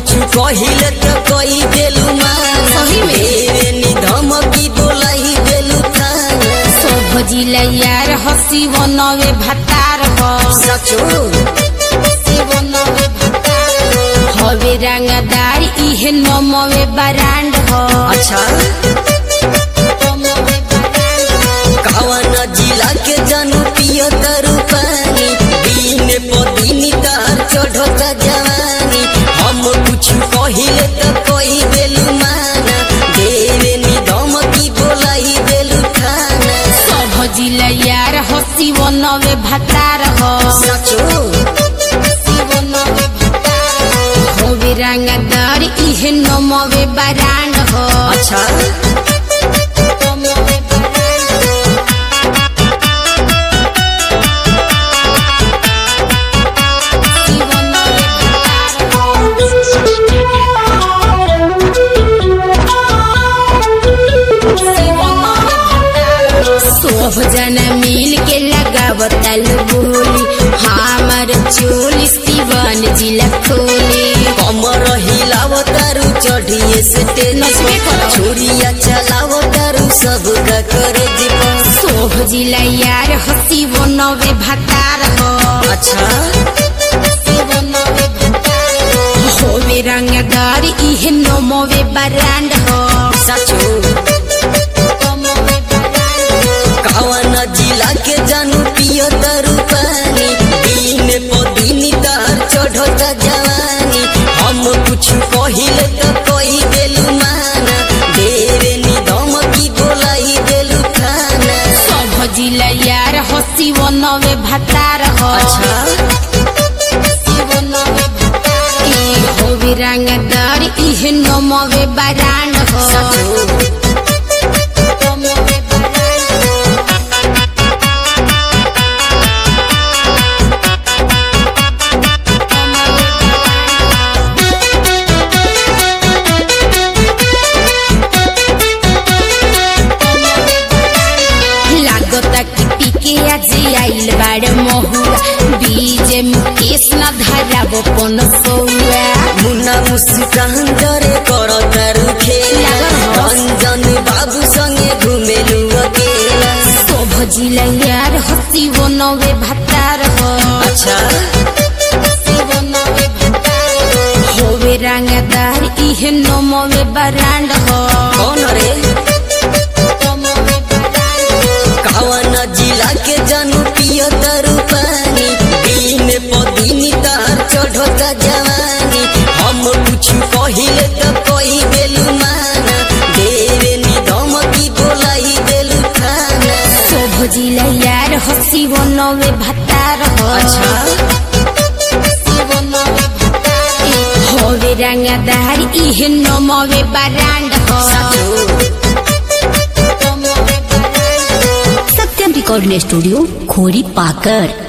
कुछ कहिले तो कही देलू माना सही में? मेरे नी धमकी बोलाई देलू थाना सब जिला यार हसी बनवे भतार हो सचो हसी बनवे भतार हो हवे रंगदार इहे नमवे बरांड हो अच्छा नमवे बरांड हो कवन जिला के जानू पियो तरु पानी दिन पदिनी तार चढ़ता जवानी हम कुछ कहिले तो कही देलू माना देवे नी धमकी बोलाई देलू थाना सब जिला यार हसी बनवे भतार हो सचो हसी बनवे भतार हो हवे रंगदार इहे नमवे बरांड हो अच्छा नमवे बरांड हो हसी बनवे भतार हो सब जना मिल के लगावतल बोली हमार चोलिस दीवान जिला खोली कमर हिलाव तारू चढ़िए से नचबे करो। छुरिया चलाव तारू सब का करे जीवन सोभ जिला यार हसी बनवे भतार हो अच्छा हसी बनवे भतार हो होवे रंगदार इहे नमवे बरांड हो सचो नमवे बरांड हो कवन जिला के जानू पियो तारू पानी दिन पदिनी तार चढ़ता जवानी हम कुछ कहिले तो कही देलू माना देवे नी धमकी बोलाई देलू थाना सोभ जिला यार हसी बनवे भतार हो अच्छा हसी बनवे भतार हो ई होवे रंगदार इहे नमवे बरांड हो सचो नमवे बरांड हो लागता कि पीके आज आइल बाड़ महुआ बीज मुकेश न धराब पन सौआ मुन्ना मुस्कान जरे कर तारू खेला लागल हो। रंजन बाबू संगे घुमेलू अकेला शोभ जिला यार हसी बनवे भतार हो अच्छा हसी बनवे भतार हो होवे रंगदार इहे नमवे बरांड हो कौन रे नमवे बरांड हो कवन जिला के जानू पियो तारू पानी दिन पदिनी तार चढ़ता जवानी हम कुछ कहिले तो कही देलू माना देवे नी धमकी बोलाई देलू थाना शोभ जिला यार हसी बनवे भतार हो अच्छा हसी बनवे भतार हो होवे रंगदार इहे नमवे बरांड हो नमवे बरांड हो सत्यम रिकॉर्डिंग स्टूडियो खोरी पाकर